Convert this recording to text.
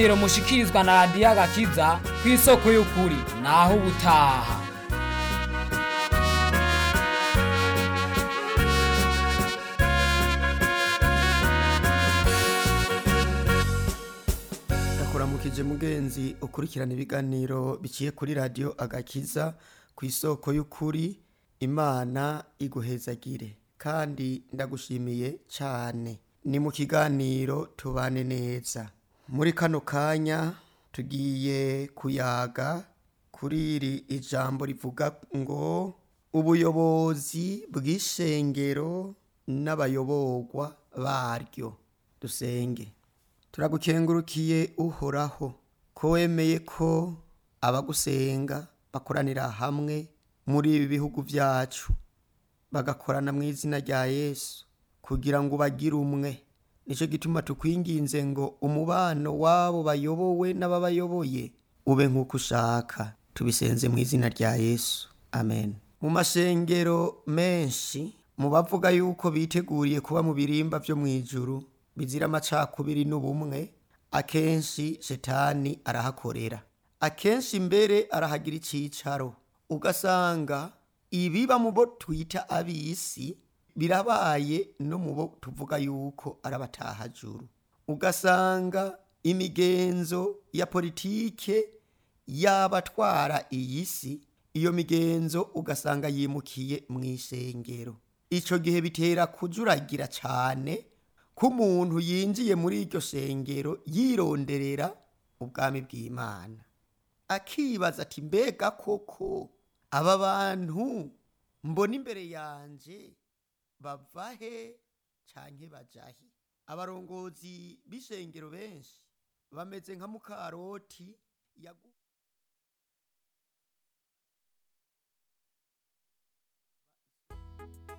Iro mushikirizwa na radiyo agakiza ku isoko y'ukuri naho ubutaha ndakuramukije mugenzi ukurikirana ibiganiro biciye kuri radiyo agakiza ku isoko y'ukuri imana iguhezagire kandi ndagushimiye cyane ni mu kiganiro tubane neza muri kano kanya tugiye kuyaga kuri iri ijambo rivuga ngo ubuyobozi bw'ishengero n'abayoborwa baryo dusenge turagukengurukiye uhoraho ko wemeye ko abagusenga bakoranira hamwe muri ibi bihugu byacu bagakorana mu izina rya yesu kugira ngo bagire umwe nicyo gituma tukwinginze ngo umubano w'abo bayobowe n'ababayoboye ube nk'uko ushaka tubisenze mu izina rya yesu amen mu mashengero menshi mu bavuga yuko biteguriye kuba mu birimba byo mu ijuru bizira amacakubiri n'ubumwe akenshi shetani arahakorera akenshi mbere arahagira icyicaro ugasanga ibiba mu bo twita ab'isi birabaye no mu bo tuvuga yuko ari abatahajuru ugasanga imigenzo ya politike y'abatwara iyi si iyo migenzo ugasanga yimukiye mu ishengero icyo gihe bitera kujuragira cyane ko umuntu yinjiye muri iryo shengero yironderera ubwami bw'imana akibaza ati mbega koko aba bantu mbona imbere yanjye bava he cyangwa bajahe abarongozi b'ishengero benshi bameze nka mukaroti yagu